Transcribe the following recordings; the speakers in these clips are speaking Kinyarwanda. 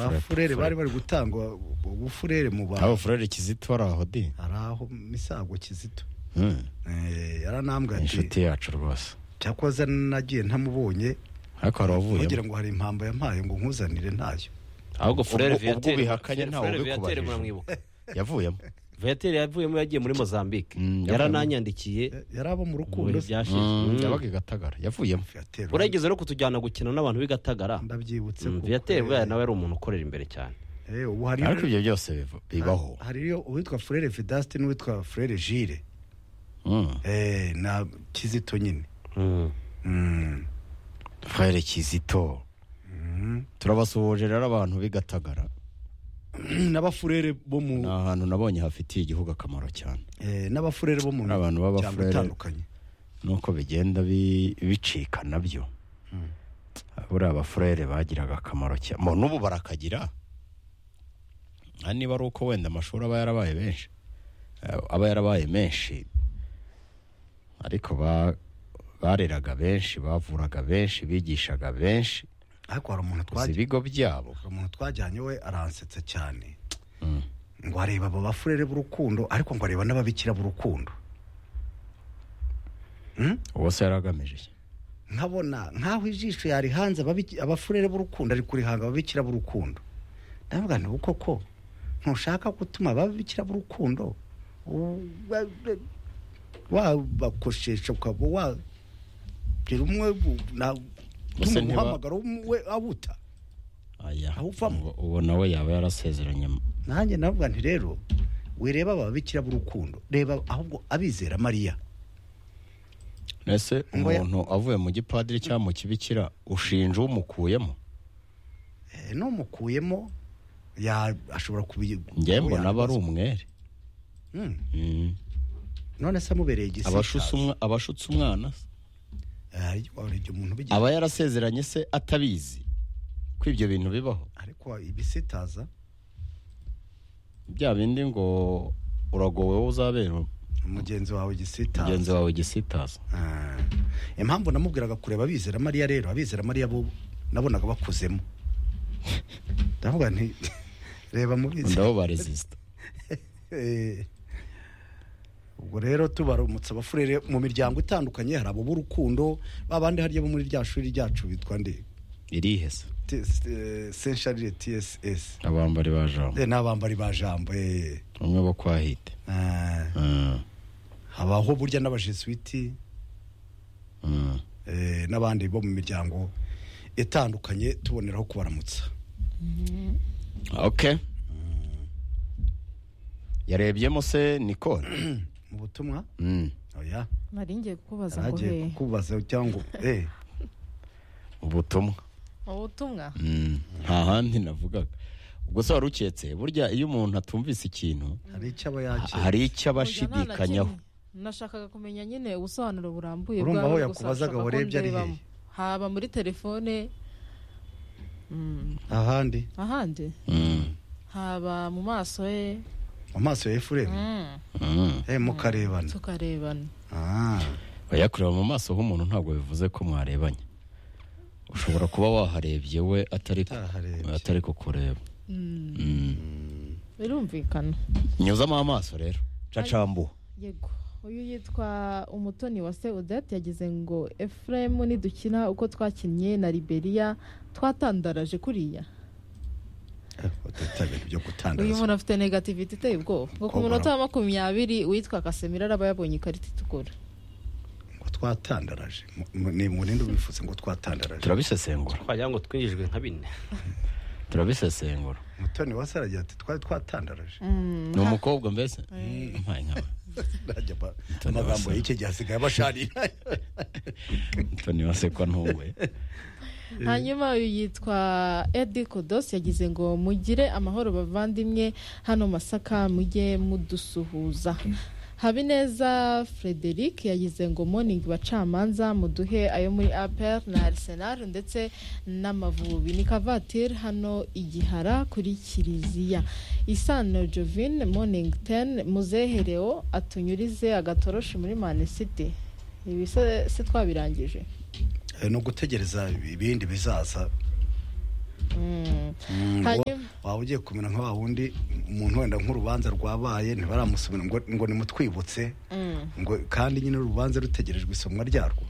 abafurere bari bari gutangwa ubufurere mu bantu abafurere kizito bari aho di hari aho misago kizito Hmm. Eh, yaranambwa ati inshuti yacu rwose cyakoze nagiye ntamubonye ariko hari kugira uwavuyemo ngo hari impambo yampaye ngo nkuzanire ntayo ahubwo furere ubwo viyatere ubihakanye ntawe ubikubahirije. muramwibuka yavuyemo viyatere yavuyemo yagiye muri mozambique Mm, yarananyandikiye yari abo mu rukundo muri se. byashize Mm, Mm. yabaga i gatagara yavuyemo Viateur, urageze no kutujyana gukina n'abantu b'i gatagara ndabyibutse Mm, kuko, viyatere eh, bwa nawe ari umuntu ukorera imbere cyane eh, ubu hari ariko ibyo byose biva- bibaho hariyo uwitwa furere vidaste n'uwitwa furere jire Mm. eh, na kizito nyine Mm. Mm. frere kizito Mm. turabasuhuje rero abantu b'i gatagara n'abafurere bo mu ni ahantu nabonye hafitiye igihugu akamaro cyane eh, n'abafurere bo mu Hari abantu miryango b'abafurere. itandukanye nuko bigenda bi- bicika nabyo buriya abafurere bagiraga akamaro cyane mu n'ubu barakagira nta niba ari uko wenda amashuri aba yarabaye menshi eh, aba yarabaye menshi ariko ba- bareraga benshi bavuraga benshi bigishaga benshi ariko hari umuntu gusa twajyanye ibigo byabo umuntu twajyanye we aransetsa cyane Mm. ngo areba aba bafurere b'urukundo ariko ngo areba n'ababikira b'urukundo Mm? uwo se yari agamije iki nkabona nk'aho ijisho yarihanze ababiki- abafurere b'urukundo ari kurihanga ababikira b'urukundo ndavuga nti uko ko ntushaka gutuma ababikira b'urukundo u- ba- ba- wabakoshesha ukaba wagira umwe bu- na- utuma ntiba- umuhamagaro we awuta aya Aho uvamo. uwo- uwo nawe yaba yarasezeranye nanjye navuga nti rero wireba ababikira b'urukundo reba ahubwo abizera mariya ese Ngo ya- umuntu avuye mu gipadiri cyangwa mu kibikira ushinja umukuyemo Eh, n'umukuyemo ya- ashobora kubi njye mbona aba ari umwere Mm. Mm. none se amubereye igisiga abashutse umwa- abashutse umwana se Ay, wari igihe umuntu ubigira aba yarasezeranye se atabizi ko ibyo bintu bibaho ariko ibisitaza bya bindi ngo uragowe wowe uzabera mugenzi wawe igisitaza mugenzi wawe gisitaza Ah. impamvu namubwiraga kureba abizera mariya rero abizera mariya bo nabonaga bakuzemo ndavuga nti reba mu bizera ndaho ba resisita Eh. ubwo rero tubaramutse abafurere mu miryango itandukanye hari abo b'urukundo babandi harya bo muri rya shuri ryacu bitwa nde irihe se T- S- eh, Saint Charles TSS abambari ba jambo Eh, n'abambari ba jambo eh. umwe bo kwa hite Ah. Mm. habaho burya n'abajesuiti Mm. eh, n'abandi bo mu miryango itandukanye tuboneraho kubaramutsa ok yarebyemo se nikone mu butumwa Mm. oya nari ngiye kukubaza ngo yaragiye hehe kukubaza cyangwa eh, ubutumwa ubutumwa Mm. nta handi navugaga ubwo se wari uketse burya iyo umuntu atumvise ikintu hari icyo aba ha- yakira hari icyo aba ashidikanyaho nashakaga kumenya nyine ubusobanuro burambuye Urumva bwawe, aho gusa yakubazaga nshaka ko warebye ari ndebamo. hehe? haba muri telefone mm, ahandi ahandi Mm. haba mu maso ye mu maso ya efuremu mm, Mm. eh, mukarebana tukarebana Ah, oya kureba mu maso h'umuntu ntabwo bivuze ko mwarebanye ushobora kuba waharebye we atari ku- Ataharebye. atari kukureba Mm, Mm. birumvikana nyuzamo amaso rero cacambuwe yego uyu yitwa umutoni wa se odette yagize ngo efuremu nidukina uko twakinnye na liberiya twatandaraje kuriya eh, utitaye ibintu byo uyu gutandaza muntu afite negativite iteye ubwoba ngo ku Kobora. munota wa makumyabiri uwitwa kasemira araba yabonye ikarita itukura ngo twatandaraje Mu- mu- ni mu rindi ubifuze ngo twatandaraje turabisesengura twagira ngo twinjijwe nka bine turabisesengura mutoni wase aragira ati twari twatandaraje ni umukobwa mbese mpaye nkawe Najya ba- Mutoni amagambo Uwase. y'iki gihe asigaye abasharira toni wasekwa ntuwe hanyuma uyu yitwa edi kodos yagize ngo mugire amahoro bavandimwe hano masaka mujye mudusuhuza habineza frederic yagize ngo morning bacamanza muduhe ayo muri apr na arsenal ndetse n'amavubi ni kavatiri hano igihara kuri kiliziya isano jovine morning ten muzehereo atunyurize agatoroshi muri manisiti ibi se se twabirangije Eh, ni ugutegereza ibindi bizaza Mm. Mm, Hanyuma- wa- waba ugiye kumera nka wa wundi umuntu wenda nk'urubanza rwabaye ntibaramusomera ngo, ngo nimutwibutse Mm. ngo kandi nyine urubanza rutegerejwe isomwa ryarwo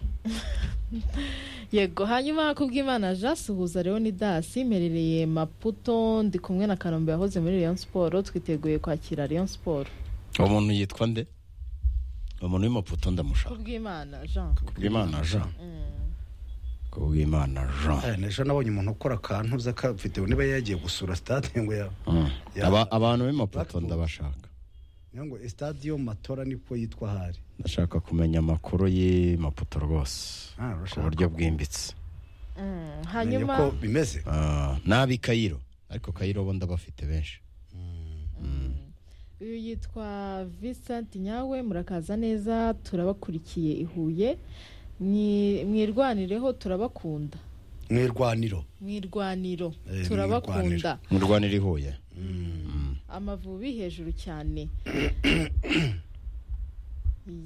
yego hanyuma kubw'imana jean suhuza leon dasi mperereye maputo ndi kumwe na kanombe yahoze muri leon siporo twiteguye kwakira leon siporo uwo muntu yitwa nde umuntu w'imaputo ndamushaka kubw'imana jean kubw'imana jean kubw'imana jean Eh, ejo nabonye umuntu ukora akantu uza akafite niba yagiye gusura sitade ngo ya Mm. Ya- Aba- abantu b'imaputo Blackpool. ndabashaka niyo ngo stade yo matora niko yitwa ahari ndashaka kumenya amakuru y'imaputo rwose Ah, ku urashaka buryo bwimbitse Mm, Menya hanyuma uko bimeze Ah, n'ab'i kayiro ariko kayiro bo ndabafite benshi uyu yitwa vincent nyawe murakaza neza turabakurikiye i huye Mwi- mwirwanireho turabakunda mu irwaniro mwirwaniro Eh, turabakunda mu rwanda iri huye amavubi hejuru cyane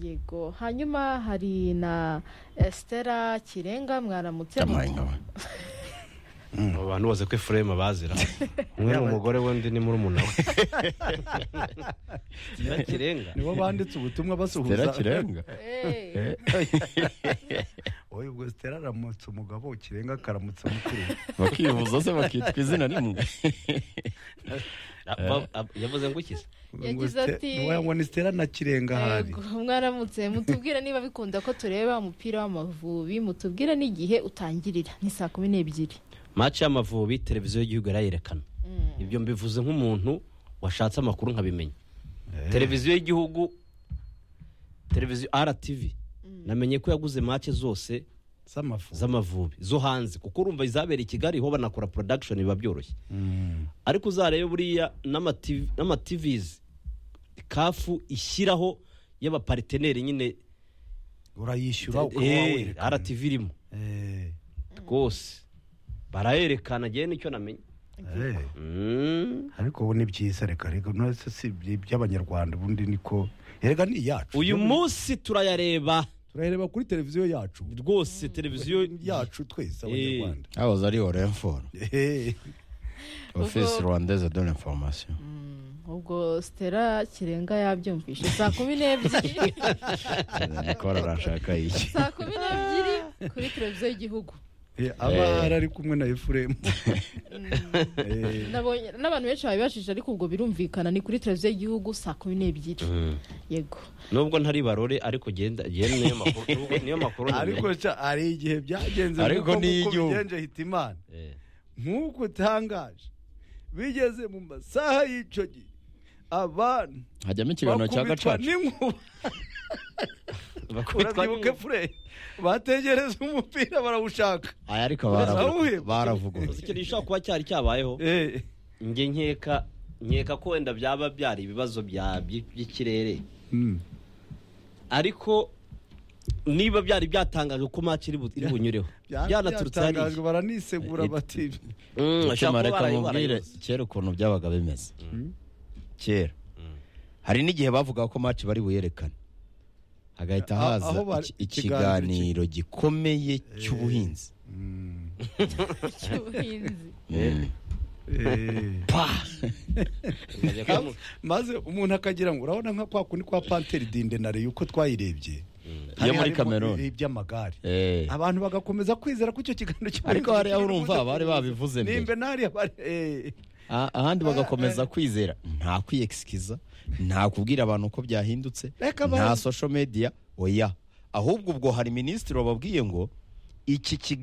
yego hanyuma hari na estera kirenga mwaramutse ndamahinga we abo bantu bose ko efuremu bazira umwe ni umugore we undi ni murumuna we Stella kirenga nibo banditse ubutumwa tera basuhuza kirenga Eh, oya ubwo sitera aramutse umugabo kirenga akaramutsa mukuru we. bakivuza se bakitwa izina rimwe Ba- ab- yavuze ngo iki se Ngo Yagize Ste- ati- wowe ngo ni sitera na kirenga ahari yego mwaramutse mutubwire niba bikunda ko tureba umupira w'amavubi mutubwire n'igihe utangirira ni saa kumi n'ebyiri maci y'amavubi televiziyo y'igihugu irayerekana ibyo mbivuze nk'umuntu washatse amakuru nkabimenya televiziyo y'igihugu televiziyo rtv namenye ko yaguze mace zose z'amafu z'amavubi zo hanze kuko urumva izabera i kigali ho banakora production biba byoroshye Mm. ariko uzarebe buriya n'amativi- n'amativizi kafu ishyiraho y'abapariteneri nyine urayishyura ukaba Eh, wawerekana. rtv irimo Eh, rwose barayerekana njyewe nicyo namenye eh. Mm. ariko ubu ni byiza reka reka nose si iby- iby'abanyarwanda ubundi niko reka ni iyacu uyu munsi turayareba turareba kuri televiziyo yacu rwose televiziyo yacu twese abanyarwanda hahoze ari orenforo Eh, ofisi rwandaise de l'information ubwo stera kirenga yabyumvishe saa kumi n'ebyiri nikora arashaka iki saa kumi n'ebyiri kuri televiziyo y'igihugu eh, abari ari kumwe na efuremu Eh, Nabonye- n'abantu benshi babibashije ariko ubwo birumvikana ni kuri televiziyo y'igihugu saa kumi n'ebyiri yego nubwo ntari barore ariko genda genda niyo makuru nubwo niyo makuru ariko sha hari igihe byagenze Ariko nk'uko- ni nk'uko igihugu. bigenje hitimana Eh. nk'uko utangaje bigeze mu masaha y'icyo gihe abantu hajyamo ikiganiro cya bakubitwa gacaca n'inkuba Bakubitwa urabyibuke n'inkuba. fure bategereza umupira barawushaka aya ariko Baravuga. Uzi baravuguruza ikintu gishobora kuba cyari cyabayeho Eh, njye nkeka nkeka ko wenda byaba byari ibibazo bya- by- by'ikirere mm. ariko niba byari byatangajwe ko match iri bu- iri bunyureho byanaturutse hariya Byatangajwe, baranisegura bati Mm, ashobora mutima kuba reka barayi- mubwire barayibutse. kera ukuntu byabaga bimeze kera hari n'igihe bavugaga ko maci bari buyerekane hagahita A- haza aho bari- iki- ikiganiro ikiganiro gikomeye cy'ubuhinzi Mm. cy'ubuhinzi Eh. pa Bajya kumu- maze umuntu akagira ngo urabona nka kwa kundi kwa panteri dinde na reyo uko twayirebye Yo muri harimo Cameroon. iby'amagare Eh. abantu bagakomeza kwizera ko icyo kiganiro cyo Ariko hariya urumva bari babivuze mbere. nimbe nariya bari eh. Ah, ahandi bagakomeza kwizera nta kwiyekisikiza nta kubwira abantu uko byahindutse Reka ba- nta social media oya ahubwo ubwo hari minisitiri wababwiye ngo iki kiganiro